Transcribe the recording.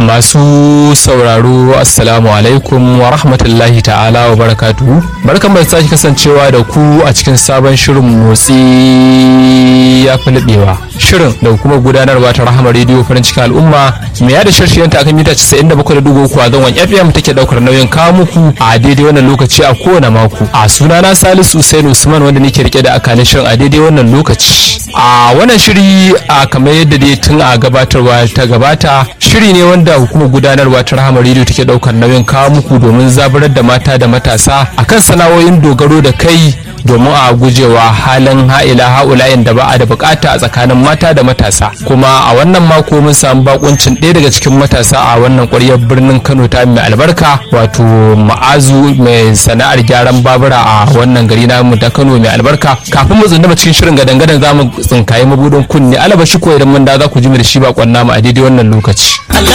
masu sauraro assalamu alaikum wa rahmatullahi ta'ala wa barakatuhu barkan da sake kasancewa da ku a cikin sabon shirin motsi ya fi laɓewa shirin da kuma gudanarwa ta rahama rediyo farin cikin al'umma mai yada shirshiyan ta akan mita 97.3 a zangon fm take daukar nauyin kawo muku a daidai wannan lokaci a kowane mako a sunana salisu usain usman wanda nake rike da akalin shirin a daidai wannan lokaci a wannan shiri a kamar yadda dai tun a gabatarwa ta gabata shiri ne wanda hukumar gudanarwa ta rahama rediyo take daukar nauyin kawo muku domin zaburar da mata da matasa akan sana'o'in dogaro da kai domin a gujewa halin ha'ila ha'ulayen da ba a da bukata a tsakanin mata da matasa kuma a wannan mako mun samu bakuncin ɗaya daga cikin matasa a wannan ƙwaryar birnin kano ta mai albarka wato ma'azu mai sana'ar gyaran babura a wannan gari namu da kano mai albarka kafin mu tsundama cikin shirin gadan-gadan za mu tsinkaye mabudin kunne alaba shi ko idan mun da za ku ji mu da shi bakon namu a daidai wannan lokaci